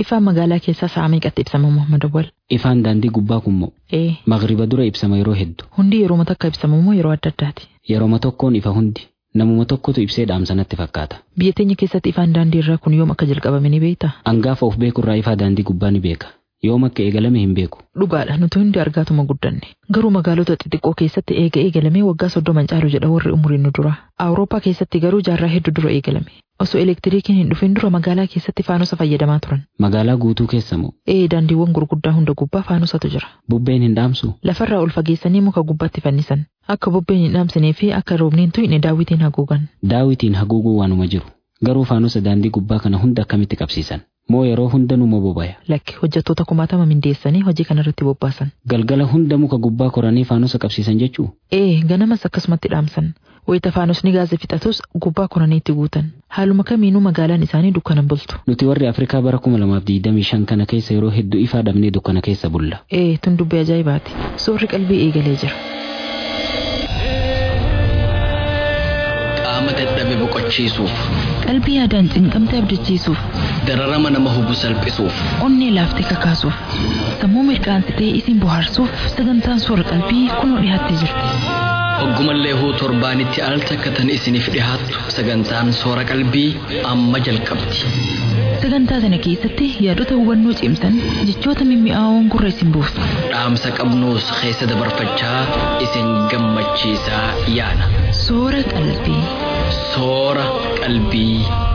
Ifaan magaalaa keessaa sa'a meeqatti ibsama Muhammad Awwal? Ifaan daandii gubbaa kunmoo Ee, magriba dura ibsama yeroo hedduu hundi yeroo takka ibsamu moo yeroo adda addaati? yeroma tokkoon ifa hundi namuma tokkotu ibsee dhaamsanatti fakkaata. Biyya teenya keessatti ifaan daandii irraa kun yoom akka jalqabame ni beektaa? Angaafa of beekurraa ifaa daandii gubbaa ni beeka. Yoom akka eegalame hin beeku. Dhugaadha nuti hundi argaatuma guddanne. Garuu magaalota xixiqqoo keessatti eega eegalamee waggaa soddoman caalu jedha warri umuriin nu dura. Awurooppaa keessatti garuu jaarraa hedduu dura eegalame. Osoo elektiriikiin hin dhufin dura magaalaa keessatti faanosa fayyadamaa turan. Magaalaa guutuu keessa moo Ee daandiiwwan gurguddaa hunda gubbaa faanosatu jira. bubbeen hin dhaamsu Lafarraa ol fageessanii muka gubbaatti fannisan. Akka bubbeen hin dhaamsinee fi akka roobni hin tuyne daawwitiin haguugan. daawitiin haguuguu waanuma jiru. Garuu faanosa daandii gubbaa kana hunda akkamitti qabsiisan? Moo yeroo hunda numa bobaya? Lakki hojjettoota kumaatama mindeessanii hojii kanarratti bobbaasan. Galgala hunda muka gubbaa koranii faanosa qabsiisan jechuu? Ee ganamas akkasumatti dhaamsan. Wayita faanosni gaazii fixatus gubbaa koranii itti guutan. Haaluma kamiinuu magaalaan isaanii dukkanan bultu. Nuti warri Afrikaa bara kuma lamaaf digdamii shan kana keessa yeroo hedduu ifaa dhabnee dukkana keessa bulla. Ee tun dubbii ajaa'ibaati. Soorri qalbii eegalee jira. qaama dadhabe boqochiisuuf Qalbii yaadaan cinqamte abdachiisuuf, dararama nama hubu salphisuuf onnee laaftee kakaasuuf, sammuu mirqaansitee isin bohaarsuuf sagantaan soora qalbii kunoo dhiyaattee jirti. hoggumallee huu torbaanitti al takkatan isiniif dhihaattu sagantaan soora qalbii amma jalqabdi Sagantaa sana keessatti yaadota hubannoo cimsan jechoota mimmi'aawoon gurra isin buusa. dhaamsa qabnuus keessa dabarfachaa isin gammachiisaa yaana Soora qalbii. soora qalbii.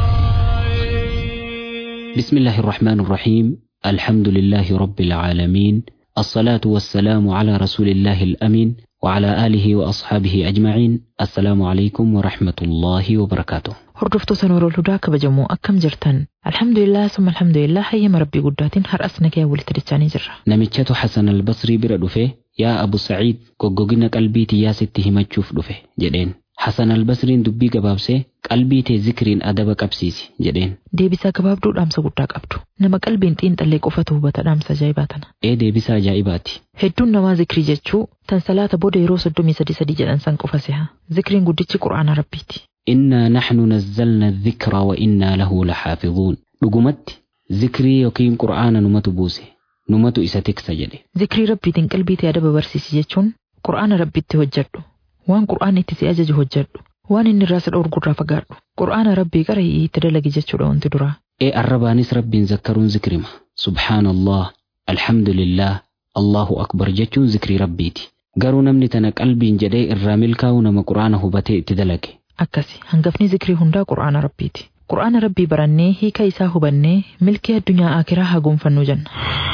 بسم الله الرحمن الرحيم الحمد لله رب العالمين الصلاة والسلام على رسول الله الأمين وعلى آله وأصحابه أجمعين السلام عليكم ورحمة الله وبركاته Hordoftoota Noorol Hudaa kabajamoo akkam jirtan? Alhamdulillah summa alhamdulillah hayyama rabbii guddaatiin har'as nagaya walitti dachaanii jirra. namichatu Hasan al-Basrii bira dhufe yaa Abu Sa'iid goggogina qalbii tiyyaa sitti himachuuf dhufe jedheen. Hasan al-Basriin dubbii gabaabsee qalbii tee zikriin adaba qabsiisi jedheen. Deebisaa gabaabduu dhaamsa guddaa qabdu. Nama qalbiin xiinxallee qofatu hubata dhaamsa ajaa'ibaa tana. Ee deebisaa ajaa'ibaati. Hedduun namaa zikrii jechuu tan salaata booda yeroo soddomii sadii sadii jedhan san qofa si'a. Zikriin guddichi quraana rabbiiti. إنا نحن نزلنا الذكر وإنا له لحافظون dhugumatti zikrii yookiin qur'aana numatu buuse numatu isa tiksa jedhe Zikrii rabbiitiin qalbii ta'e adaba barsiisi jechuun quraana rabbiitti hojjedhu. Waan quraanni itti si ajaju hojjedhu. Waan inni irraa si dhorgurraa fagaadhu. Quraana rabbii qara itti dalagi jechuudha wanti duraa. ee arrabaanis rabbiin zakkaruun zikrima subhaanallah alhamdulillah allahu akbar jechuun zikrii rabbiiti garuu namni tana qalbiin jedhee irraa milkaa'u nama qur'aana hubatee itti dalage Akkasi hangafni zikrii hundaa quraana rabbiiti. Quraana rabbii barannee hiika isaa hubannee milkii addunyaa akiraa haa gonfannu jenna.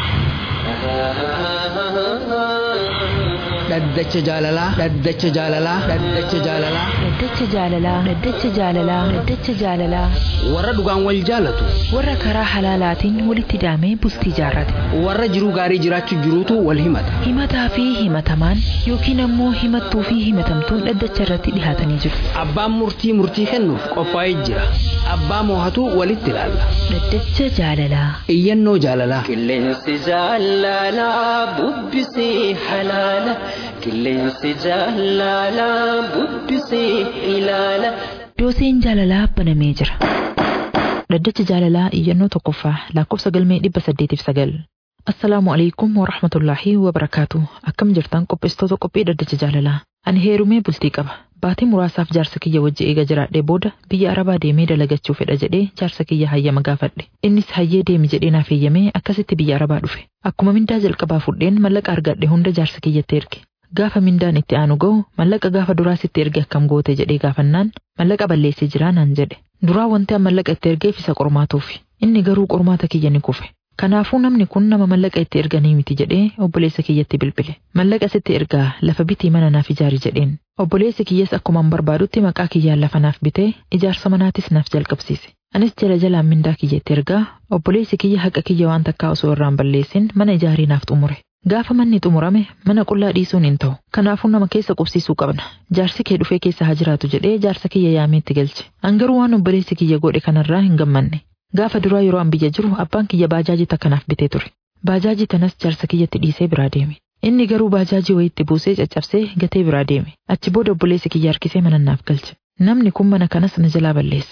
dhaddacha jaalalaa dhaddacha jaalalaa dhaddacha jaalalaa Dhaddacha jaalalaa Dhaddacha jaalalaa Dhaddacha jaalalaa warra dhugaan wal jaalatu warra karaa halaalaatiin walitti hidhamee bultii jaarrate warra jiruu gaarii jiraachuu jiruutu wal himata himataa fi himatamaan yookiin ammoo himattuu fi himatamtuun dhaddacha irratti dhihaatanii jiru. abbaan murtii murtii kennuuf qophaa'ee jira abbaa moohatu walitti ilaalla Dhaddacha jaalalaa iyyannoo jaalalaa Qilleensi jaalalaa bubbisee halaala. Qilleensi jaalalaa bubbisee ilaala. dooseen jaalalaa banamee jira. Dhaddacha jaalalaa iyyannoo tokkoffaa lakkoofsa galmee dhibba saddeetiif sagal. Assalaamu alaikum wa rahmatullaahi wa barakaatu. Akkam jirtan qopheessitoota qophii dhaddacha jaalalaa. Ani heerumee bultii qaba. Baatii muraasaaf jaarsa kiyya wajji eega jiraadhee booda biyya Arabaa deemee dalagachuu fedha jedhee jaarsa kiyya hayyama gaafadhe. Innis hayyee deemi jedhee naaf eeyyamee akkasitti biyya Arabaa dhufe. Akkuma mindaa jalqabaa fudheen mallaqa argadhe hunda jaarsa kiyyatti erge. Gaafa mindaan itti aanu ga'u mallaqa gaafa duraa sitti erge akkam goote jedhee gaafannaan mallaqa balleessee jiraa naan jedhe. Duraa wanti an mallaqa itti ergeef isa qormaatuufi. Inni garuu qormaata kiyya ni kufe. Kanaafuu namni kun nama mallaqa itti erganii miti jedhee obboleessa kiyyatti bilbile. Mallaqa sitti ergaa lafa bitii mana naaf ijaari jedheen. Obboleessi kiyyas akkuma barbaadutti maqaa kiyyaan lafa naaf bitee ijaarsa manaatis naaf jalqabsiise. Anis jala jalaan mindaa kiyya itti ergaa obboleessi kiyya haqa kiyya waan takkaa osoo irraan balleessin mana ijaarii naaf xumure. Gaafa manni xumurame mana qullaa dhiisuun hin ta'u. Kanaafuu nama keessa qubsiisuu qabna. Jaarsi kee dhufee keessa haa jiraatu jedhee jaarsa kiyya yaamee itti galche. Angaruu waan obboleessi kiyya godhe kanarraa hin gammanne. Gaafa duraa yeroo an biyya jiru abbaan kiyya baajaajii takka naaf bitee ture. Baajaajii tanas jaarsa kiyyatti dhiisee biraa deeme. Inni garuu baajaajii wayitti buusee caccabsee gatee biraa deeme. Achi booda obboleessi kiyya harkisee mana naaf galche. Namni kun mana kanas na jalaa balleessa.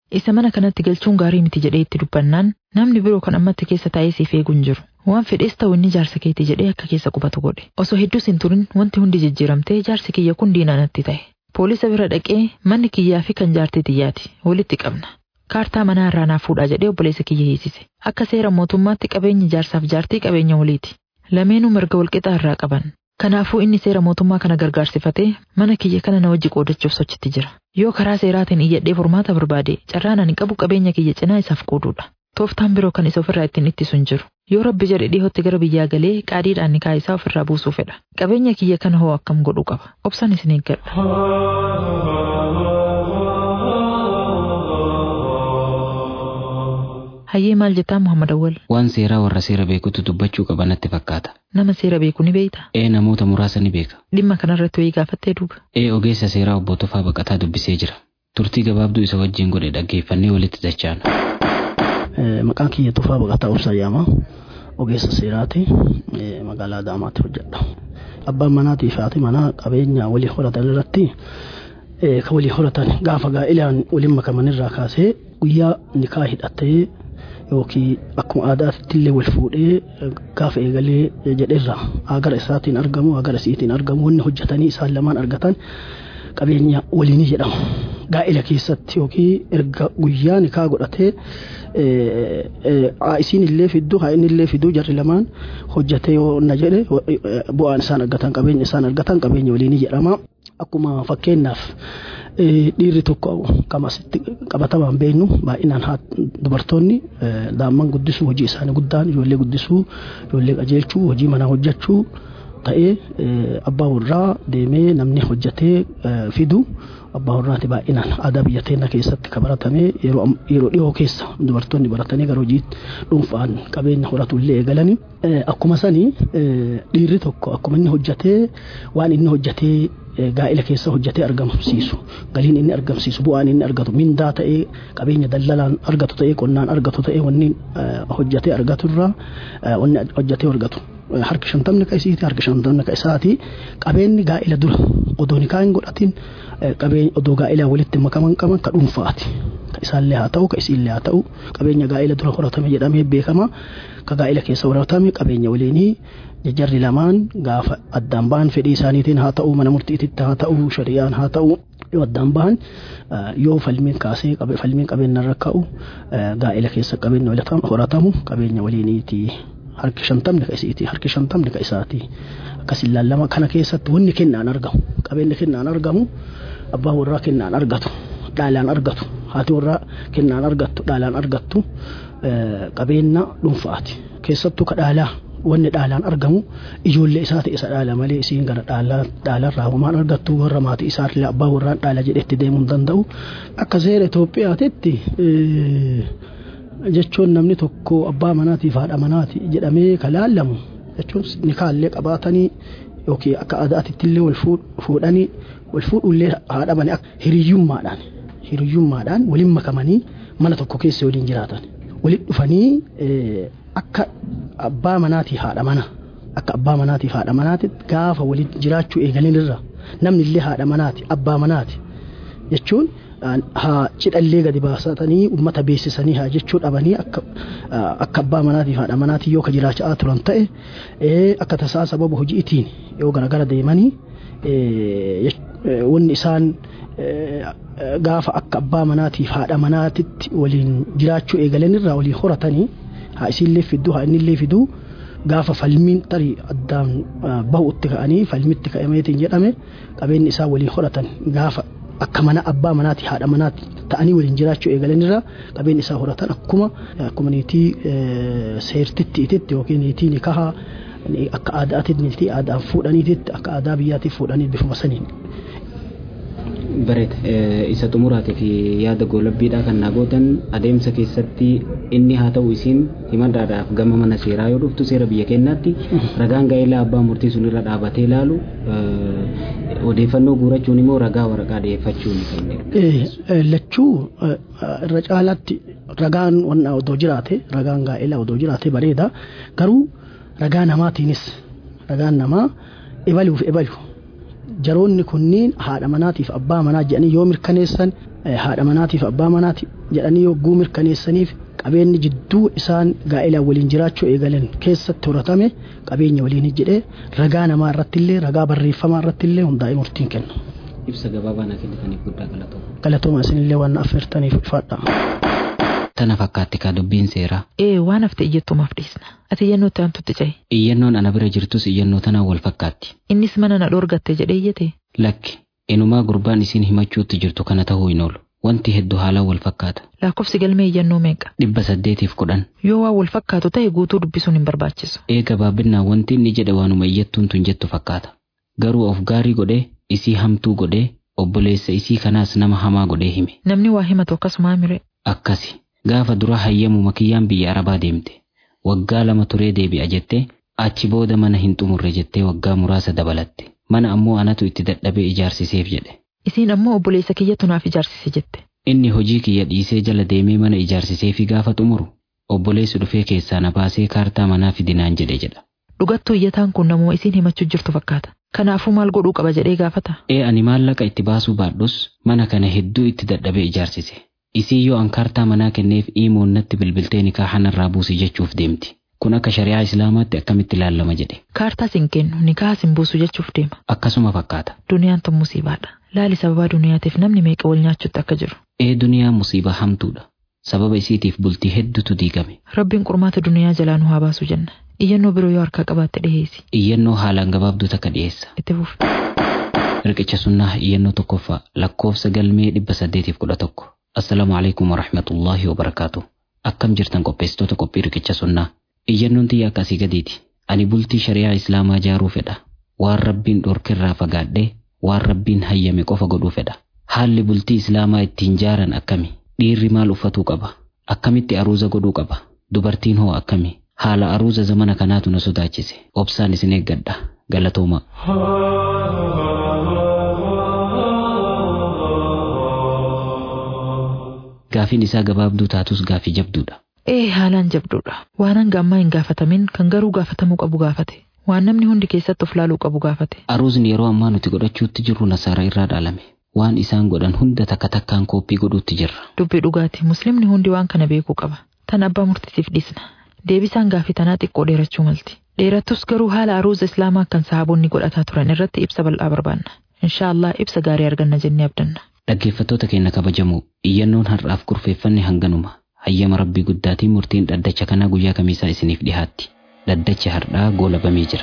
Isa mana kanatti galchuun gaarii miti jedhee itti dubbannaan namni biroo kan ammatti keessa taa'ee siif eegu hin jiru. Waan fedhees ta'u inni jaarsa keetii jedhee akka keessa qubatu godhe. Osoo hedduus hin turin wanti hundi jijjiiramtee jaarsi kiyya kun diinaa natti ta'e. Poolisa bira dhaqee manni kiyyaa fi kan jaartii xiyyaati walitti qabna. Kaartaa manaa irraa naaf fuudhaa jedhee obboleessa kiyya hiisise. Akka seera mootummaatti qabeenyi jaarsaaf jaartii qabeenya waliiti. Lameenuu mirga walqixaa irraa qaban. Kanaafuu inni seera mootummaa kana gargaarsifatee mana kiyya kana na wajji qoodachuuf sochitti jira. Yoo karaa seeraatiin iyyadhee furmaata barbaade carraan ani qabu qabeenya kiyya cinaa isaaf qooduudha. Tooftaan biroo kan isa ofirraa ittiin ittisu hin jiru. Yoo rabbi jedhe dhihootti gara biyyaa galee qaadiidhaan nikaa isaa ofirraa buusuu fedha. Qabeenya kiyya kana hoo akkam godhuu qaba. Obsaan isin eeggadha. Hayyee maal jettaa Muhammad Awwal? Waan seeraa warra seera beekutu dubbachuu qaba natti fakkaata. Nama seera beeku ni beeyta? Ee namoota muraasa ni beeka. Dhimma kanarratti wayii gaafattee duuba. Ee ogeessa seeraa obbo Tufaa Baqataa dubbisee jira. Turtii gabaabduu isa wajjin godhe dhaggeeffannee walitti dachaana. Maqaan kiyya Tufaa Baqataa Obsaa Yaamaa ogeessa seeraati magaalaa Adaamaatti hojjedha. Abbaan manaatii fi haati manaa qabeenya walii horatan irratti kan walii horatan gaafa gaa'ilaan waliin makamanirraa kaasee guyyaa nikaa hidhatee yookiin akkuma aadaatti illee wal fuudhee gaafa eegalee jedheerra agara isaatiin argamu agara isiitiin argamu wanni hojjetanii isaan lamaan argatan qabeenya waliinii jedhamu. Gaa'ila keessatti yookiin erga guyyaa nikaa godhatee isiin illee fidduu haa inni illee fidduu jarri lamaan hojjetee yoo na jedhe bu'aan isaan argatan qabeenya isaan argatan qabeenya waliinii jedhama. Akkuma fakkeenyaaf dhiirri tokko qabatamaan beeknu baay'inaan dubartoonni daa'imman guddisuu hojii isaanii guddaan ijoollee guddisuu ijoollee qajeelchuu hojii manaa hojjechuu ta'ee abbaa warraa deemee namni hojjetee fidu abbaa warraati baay'inaan aadaa biyya teenya keessatti kan baratame yeroo dhiyoo keessa dubartoonni baratanii gara hojii dhuunfaan qabeenya horatu illee eegalanii akkuma sanii dhiirri tokko akkuma inni hojjetee waan inni hojjetee gaa'ila keessa hojjetee argamsiisu galiin inni argamsiisu bu'aan inni argatu mindaa ta'ee qabeenya daldalaan argatu ta'ee qonnaan argatu ta'ee wanni hojjetee argatu irraa wanni hojjetee argatu harka shantamni ka isiiti harka shantamni ka isaati qabeenyi gaa'ila dura odoo nikaa hin godhatin qabeenya odoo gaa'ilaa walitti makaman qaban ka dhuunfaati ka isaallee haa ta'u ka isiillee haa ta'u qabeenya gaa'ila dura horatame jedhamee beekama ka gaa'ila keessa horatame qabeenya waliinii jajjarri lamaan gaafa addaan bahan fedhii isaaniitiin haa ta'u mana murtiititti haa ta'u shari'aan haa ta'u yoo addaan bahan yoo falmiin kaasee falmiin qabeenya irra ka'u gaa'ila keessa qabeenya horatamu qabeenya waliiniiti. harki shantamni ka isiiti harki shantamni ka isaati akkas ilaallama kana keessatti wanni kennaan argamu qabeenyi kennaan argamu abbaan warraa kennaan argatu dhaalaan argatu haati warraa kennaan argattu dhaalaan argattu qabeenya dhuunfaati keessattuu ka dhaalaa wanni dhaalaan argamu ijoollee isaa ta'e isa dhaala malee isiin gara dhaalarraa homaan argattu warra maatii isaallee abbaa warraan dhaala jedhetti deemuu hin danda'u akka seera Itoophiyaatitti jechuun namni tokko abbaa manaatiif haadha manaati jedhamee kan laallamu jechuun nikaallee qabaatanii yookiin akka aadaatitti illee wal fuudhanii wal fuudhullee haadha manaa hiriyyummaadhaan hiriyyummaadhaan waliin makamanii mana tokko keessa waliin jiraatan waliin dhufanii akka abbaa manaatii haadha mana akka abbaa manaatiif haadha manaati gaafa waliin jiraachuu eegalinirra namni illee haadha manaati abbaa manaati jechuun haa cidhallee gadi baasatanii ummata beeksisanii haa jechuu dhabanii akka abbaa manaatiif haadha manaatii yoo ka jiraachaa turan ta'e akka tasaa sababa hojiitiin yoo garagara deemanii wanni isaan gaafa akka abbaa manaatiif haadha manaatitti waliin jiraachuu eegalanirraa waliin horatanii haa isiillee fidduu haa innillee fiduu gaafa falmiin tarii addaan bahutti ka'anii falmitti ka'ameetiin jedhame qabeenyi isaa waliin horatan gaafa akka mana abbaa manaati haadha manaati ta'anii waliin jiraachuu eegalanirra qabeenyi isaa horatan akkuma akkuma niitii seertitti ititti yookiin niitii nikaha akka aadaatitti niitii aadaan fuudhaniititti akka aadaa biyyaatiif fuudhanii bifuma saniin. Bareeda isa xumuraatii fi yaada goolabbiidhaa kan naa gootan adeemsa keessatti inni haa ta'u isiin himadhaadhaaf gama mana seeraa yoo dhuftu seera biyya keenyaatti ragaan gaa'elaa abbaa murtii sun irra dhaabatee ilaalu odeeffannoo guurachuun immoo ragaa waraqaa dhiyeeffachuun kan Lachuu irra caalaatti ragaan wanna odoo jiraate ragaan gaa'elaa odoo jiraate bareeda garuu ragaa namaatiinis ragaan namaa ebaluuf ebalu jaroonni kunniin haadha manaatiif abbaa manaa jedhanii yoo mirkaneessan haadha manaatiif abbaa manaati jedhanii yogguu mirkaneessaniif qabeenyi jidduu isaan gaa'ilaan waliin jiraachuu eegalan keessatti horatame qabeenya waliin jedhee ragaa namaa irrattillee ragaa barreeffamaa irrattillee hundaa'ee murtiin kenna. Ibsa gabaabaa na kennitaniif guddaa galatooma. Galatooma isinillee waan affeertaniif ifaadha. Tana fakkaatti kaa dubbiin seeraa. Ee waan hafte iyyattumaaf dhiisna. Ati iyyannoo itti aantutti ce'i. Iyyannoon ana bira jirtus iyyannoo tanaan wal fakkaatti. Innis mana na dhoorgatte jedhee iyyate. Lakki inumaa gurbaan isiin himachuutti jirtu kana ta'uu hin oolu. Wanti hedduu haalaan wal fakkaata. Lakkoofsi galmee iyyannoo meeqa? Dhibba saddeetiif kudhan. Yoo waan wal fakkaatu ta'e guutuu dubbisuun hin barbaachisu. Ee gabaabinaan wanti inni jedhe waanuma iyyattuun tun jettu fakkaata. Garuu of gaarii godhee isii hamtuu godhee obboleessa isii kanaas nama hamaa godhee hime. Namni waa himatu akkasuma mire. Akkasi gaafa dura hayyamu makiyyaan biyya Arabaa deemte. Waggaa lama turee deebi'a jettee achi booda mana hin xumurre jettee waggaa muraasa dabalatte. Mana ammoo anatu itti dadhabee ijaarsiseef jedhe. Isiin ammoo obboleessa kiyyatu naaf ijaarsise jette. Inni hojii kiyya dhiisee jala deemee mana ijaarsiseefi gaafa xumuru obboleessi dhufee keessaa na baasee kaartaa manaa fidinaan jedhe jedha. Dhugattuu iyyataan kun namuma isiin himachuu jirtu fakkaata. Kanaafuu maal godhuu qaba jedhee gaafata. Ee ani maallaqa itti baasuu baadhus mana kana hedduu itti dadhabee ijaarsise. Isii yoo an kaartaa manaa kenneef iimoon natti bilbiltee nikaaha narraa buusi jechuuf deemti. Kun akka shari'aa islaamaatti akkamitti ilaalama jedhe. Kaartaa sin kennu nikaaha sin buusu jechuuf deema. Akkasuma fakkaata. Duniyaan tun musiibaadha. Laali sababaa duniyaatiif namni meeqa wal nyaachutti akka jiru. Ee duniyaan musiibaa hamtuudha. Sababa isiitiif bultii hedduutu diigame. Rabbiin qormaata duniyaa jalaa nu haa baasu jenna. Iyyannoo biroo yoo harkaa qabaatte dhiheessi. Iyyannoo haalaan gabaabduu takka dhiyeessa. Itti fufi. Riqicha sunnaa iyyannoo tokkoffaa lakkoofsa galmee dhibba saddeetiif kudha tokko. Assalaamu alaikum warahmatullaahi wabarakaatu. Akkam jirtan qopheessitoota qophii riqicha sunnaa. Iyyannoon tiyya akkasii gadiiti. Ani bultii shari'aa islaamaa jaaruu fedha. Waan rabbiin dhorkirraa fagaadhee waan rabbiin hayyame qofa godhuu fedha. Haalli bultii islaamaa ittiin jaaran akkami? Dhiirri maal uffatuu qaba? Akkamitti aruuza godhuu qaba? Dubartiin hoo akkami? Haala aruuza zamana kanaatu na sodaachise. Obsaan isin eeggadha. Galatooma. Gaafiin isaa gabaabduu taatus gaafii jabduudha. Ee haalaan jabduudha. Waan hanga ammaa hin gaafatamin kan garuu gaafatamuu qabu gaafate. Waan namni hundi keessatti of laaluu qabu gaafate. Aruuzni yeroo ammaa nuti godhachuutti jirru nasaara irraa dhaalame. Waan isaan godhan hunda takka takkaan kooppii godhuutti jirra. Dubbii dhugaati. Muslimni hundi waan kana beekuu qaba. Tan abbaa murtiitiif dhiisna. Deebisaan gaafii tanaa xiqqoo dheerachuu malti. Dheerattus garuu haala aruuza islaamaa kan sahaabonni godhataa turan irratti ibsa bal'aa barbaanna. Inshaallah ibsa gaarii arganna jennee abdanna. Dhaggeeffattoota keenya kabajamoo iyyannoon har'aaf kurfeeffanne hanganuma. Hayyama rabbii guddaatiin murtiin dhaddacha kanaa guyyaa kamiisaa isiniif dhihaatti. Dhaddachi har'aa goolabamee jira.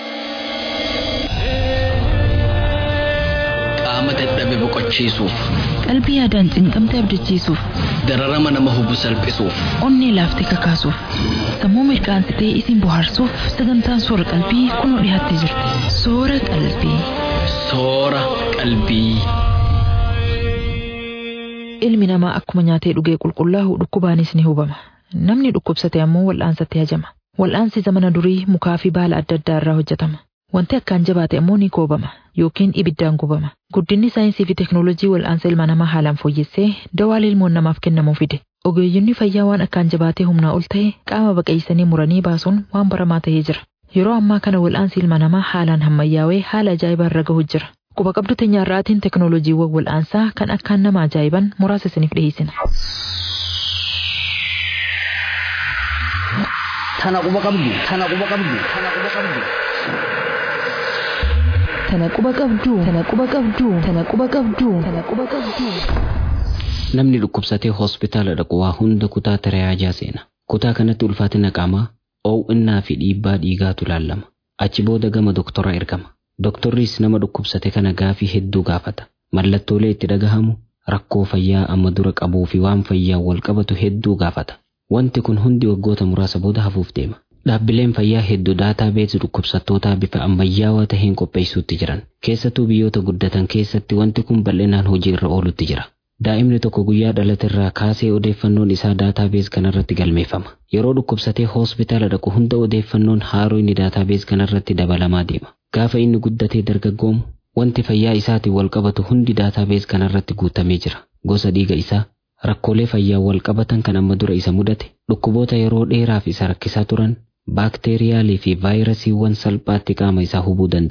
Qaama dadhabe boqochiisuuf, Qalbii yaadaan cinqamte abdachiisuuf, dararama nama hubu salphisuuf, onnee laaftee kakaasuuf, sammuu mirkaansitee isin bohaarsuuf sagantaan soora qalbii kunoo dhiyaattee jirti. Soora qalbii. soora qalbii. Ilmi namaa akkuma nyaatee dhugee qulqullaa'u dhukkubaanis ni hubama. Namni dhukkubsate ammoo wal'aansatti hajama. Wal'aansi zamana durii mukaa fi baala adda addaa irraa hojjetama. Wanti akkaan jabaate ammoo ni koobama yookiin ibiddaan gubama. Guddinni saayinsii fi teknoolojii wal'aansa ilma namaa haalaan fooyyessee dawaa ilmoon namaaf kennamuu fide. Ogeeyyonni fayyaa waan akkaan jabaatee humnaa ol ta'e qaama baqeessanii muranii baasuun waan baramaa ta'ee jira. Yeroo ammaa kana wal'aansi ilma namaa haalaan hammayyaawee haala ajaa'ibaa irra gahu jira. Quba qabdu teenyarraatiin teknooloojiiwwan wal'aansaa kan akkaan nama ajaa'iban muraasa isiniif dhiyeessina. Tana quba qabdu. Tana quba qabdu. Tana quba qabdu. Tana quba qabduu. Tana quba qabduu. Tana quba qabduu. Tana quba qabduu. Namni dhukkubsatee hospitaala dhaqu waa hunda kutaa tajaajilaa seena. Kutaa kanatti ulfaatina qaamaa, oo'innaa fi dhiibbaa dhiigaatu ilaalama. Achi booda gama doktoraa ergama. Doktorris nama dhukkubsate kana gaafii hedduu gaafata. Mallattoolee itti dhagahamu, rakkoo fayyaa amma dura qabuu fi waan fayyaa wal qabatu hedduu gaafata. Wanti kun hundi waggoota muraasa booda hafuuf deema. Dhaabbileen fayyaa hedduu daataa beeksu dhukkubsattootaa bifa ammayyaawaa taheen qopheessuutti jiran. Keessattuu biyyoota guddatan keessatti wanti kun bal'inaan hojii irra oolutti jira. Daa'imni tokko guyyaa dhalaterraa kaasee odeeffannoon isaa daataabees kanarratti galmeeffama. Yeroo dhukkubsatee hospitaala dhaqu hunda odeeffannoon haaroo inni daataabees kanarratti dabalamaa deema. Gaafa inni guddatee dargaggoomu wanti fayyaa isaatiin wal qabatu hundi daataabees kanarratti guutamee jira. Gosa dhiiga isaa, rakkoolee fayyaa wal qabatan kan amma dura isa mudate, dhukkuboota yeroo dheeraaf isa rakkisaa turan, baakteeriyaalii fi vaayirasiiwwan salphaatti qaama isaa hubuu danda'an.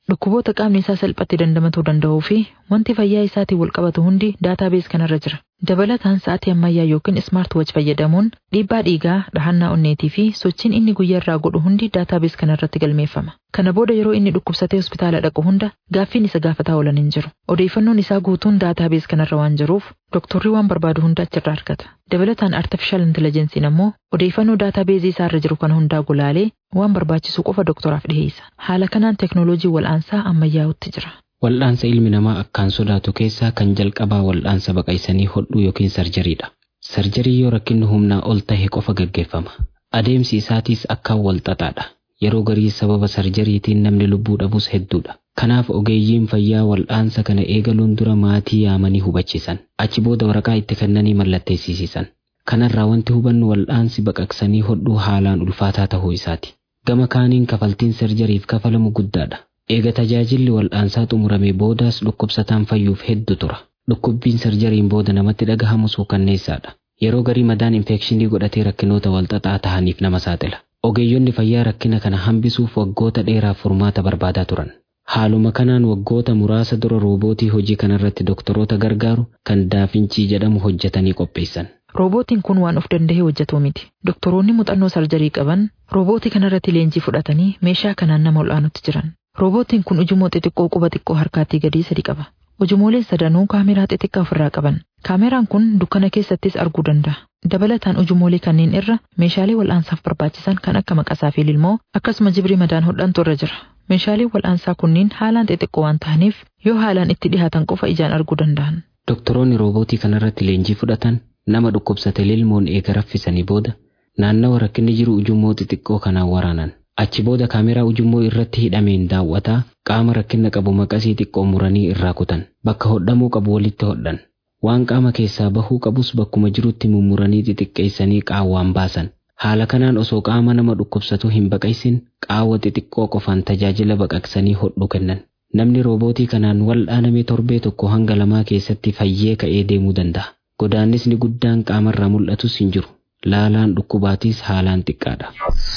Dhukkuboota qaamni isaa salphatti dandamatuu danda'uu fi wanti fayyaa isaatiin wal qabatu hundi daataabees kanarra jira. Dabalataan sa'aatii ammayyaa yookiin ismaart wach fayyadamuun dhiibbaa dhiigaa, dhahannaa onneetii fi sochiin inni guyyaarraa godhu hundi daataabees kanarratti galmeeffama. Kana booda yeroo inni dhukkubsatee hospitaala dhaqu hunda gaaffiin isa gaafataa oolan hin jiru. Odeeffannoon isaa guutuun daataabees kanarra waan jiruuf doktorri waan barbaadu hunda achirraa argata. Dabalataan artificial intelligensiin ammoo odeeffannoo daataabeezii isaarra jiru kana hundaa gulaalee waan barbaachisu qofa doktoraaf dhiheessa. Haala kanaan teknooloojii wal'aansaa ammayyaa'utti jira. Wal'aansa ilmi namaa akkaan sodaatu keessaa kan jalqabaa wal'aansa baqaysanii hodhuu yookiin sarjariidha. Sarjarii yoo rakkinni humnaa ol tahe qofa gaggeeffama. Adeemsi isaatiis akkaan wal xaxaadha. Yeroo garii sababa sarjariitiin namni lubbuu dhabus hedduudha. Kanaaf ogeeyyiin fayyaa wal'aansa kana eegaluun dura maatii yaamanii hubachiisan. Achi booda waraqaa itti kennanii mallatteessisiisan. Kanarraa wanti hubannu wal'aansi baqaqsanii hodhuu haalaan ulfaataa tahuu isaati. Gama kaaniin kafaltiin sarjariif kafalamu guddaadha. Eega tajaajilli wal'aansaa xumuramee boodaas dhukkubsataan fayyuuf hedduu tura. Dhukkubbiin sarjariin booda namatti dhagahamu suukanneessaadha. Yeroo garii madaan infekshinii godhatee rakkinoota walxaxaa tahaniif nama saaxila. Ogeeyyonni fayyaa rakkina kana hambisuuf waggoota dheeraaf furmaata barbaadaa turan. Haaluma kanaan waggoota muraasa dura roobootii hojii kanarratti doktoroota gargaaru kan daafinchii jedhamu hojjetanii qopheessan. Roobootiin kun waan of danda'ee hojjetu miti. Doktoroonni muuxannoo sarjarii qaban roobootii kanarratti leenjii fudhatanii meeshaa kanaan nama ol'aanutti jiran. Roobootiin kun ujummoo xixiqqoo quba xiqqoo harkaatii gadii sadi qaba. Ujumooleen sadanuu kaameraa xixiqqaa ofirraa qaban. Kaameraan kun dukkana keessattis arguu danda'a. Dabalataan ujumoolee kanneen irra meeshaalee wal'aansaaf barbaachisan kan akka maqasaa fi lilmoo akkasuma jibrii madaan hodhantu irra jira. Meeshaaleen wal'aansaa kunniin haalaan xixiqqoo waan ta'aniif yoo haalaan itti dhihaatan qofa ijaan arguu danda'an. Doktoroonni roobootii kanarratti leenjii fudhatan nama dhukkubsate lilmoon eega raffisanii booda naannawa rakkinni jiru ujummoo xixiqqoo kanaan waraanan. Achi booda kaameraa ujummoo irratti hidhameen daawwataa qaama rakkina qabu maqasii xiqqoo muranii irraa kutan. Bakka hodhamuu qabu walitti hodhan. Waan qaama keessaa bahuu qabus bakkuma jirutti mummuranii xixiqqeessanii qaawwaan baasan. Haala kanaan osoo qaama nama dhukkubsatu hin baqaysin qaawwa xixiqqoo qofaan tajaajila baqaqsanii hodhu kennan. Namni roobootii kanaan wal'aaname torbee tokko hanga lamaa keessatti fayyee ka'ee deemuu danda'a. Godaannisni guddaan qaamarraa mul'atus hin jiru. Laalaan dhukkubaatiis haalaan xiqqaadha.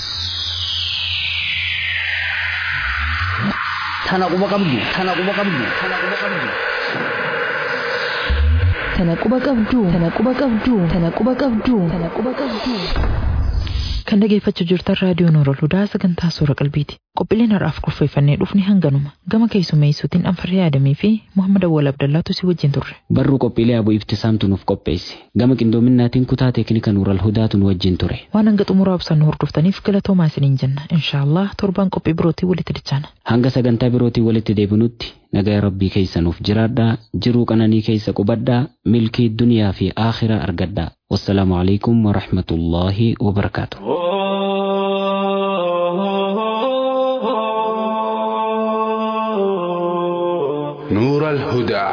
Tana quba qabdu, tana quba qabdu, tana quba qabdu. Tana quba qabdu, tana quba qabdu, tana quba qabdu, tana quba qabdu. Kan dhageeffachaa jirtan raadiyoo Noorol Hudaa sagantaa suura qalbiiti. Qophiileen har'aaf kurfeeffannee dhufni hanganuma. Gama keessummeessuutiin Anfarree Adamii fi Muhammad Awwal Abdallaatu si wajjin turre. Barruu qophiilee abuu ibtisaamtu nuuf qopheesse. Gama qindoominaatiin kutaa teeknika Nuural Hudaatu nu wajjin ture. Waan hanga xumuraa ibsan nu hordoftaniif galatoomaa isiniin jenna. Inshaallah torbaan qophii birootii walitti dachaana. Hanga sagantaa birootii walitti deebinutti nagaa rabbii keessa nuuf jiraadhaa jiruu qananii keessa qubadhaa milkii duniyaa fi aakhiraa argadhaa. والسلام عليكم ورحمة الله وبركاته نور الهدى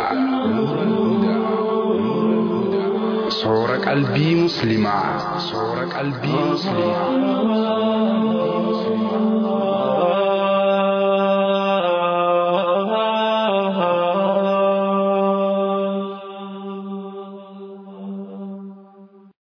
صور قلبي مسلمة صور قلبي مسلمة